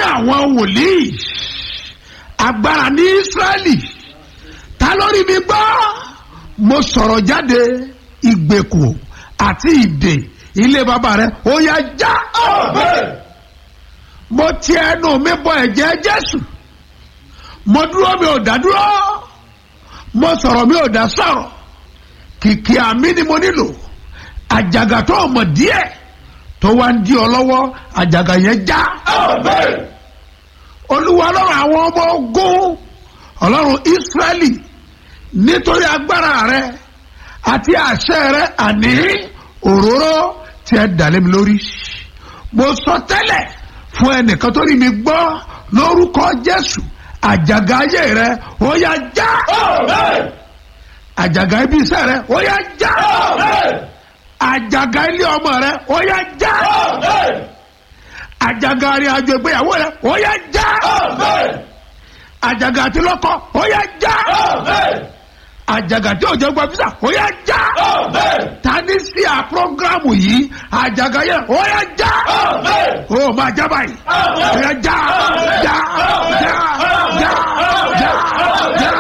àwọn wòlíì agbára ní Ísírẹ́lì ta lórí mi gbọ́ mo sọ̀rọ̀ jáde ìgbèkùn àti ìdè ilé bàbá rẹ ó yá já mo ti ẹnu mi bọ ẹ̀jẹ̀ Jésù mo dúró mi ò dá dúró mo sọ̀rọ̀ mi ò dá sọ̀rọ̀ kìkì àmì ni mo nílò àjàgà tó mọ̀ díẹ̀ tó wá ń di ọ lọ́wọ́ àjàgà yẹn já olúwa ọlọ́run àwọn ọmọ ogun ọlọ́run Ísírẹ́lì nítorí agbára rẹ àti àṣẹ rẹ àní òróró tí ẹ dàlẹ́ mi lórí mo sọ tẹ́lẹ̀ fún ẹnìkan tó rí mi gbọ́ lórúkọ Jésù àjàgà ayé rẹ ó yá já àjàgà ibi iṣẹ́ rẹ ó yá já àjàgà ilé ọmọ rẹ ó yá já àjàgà arìn àjò ìgbéyàwó rẹ ó yá já àjàgà àti lọ́kọ ó yá já àjàgà tí òjò gba fisa ó yá já tani sí à programu yìí àjàgà yẹn ó yá já ó máa já báyìí ó yá já já já já já já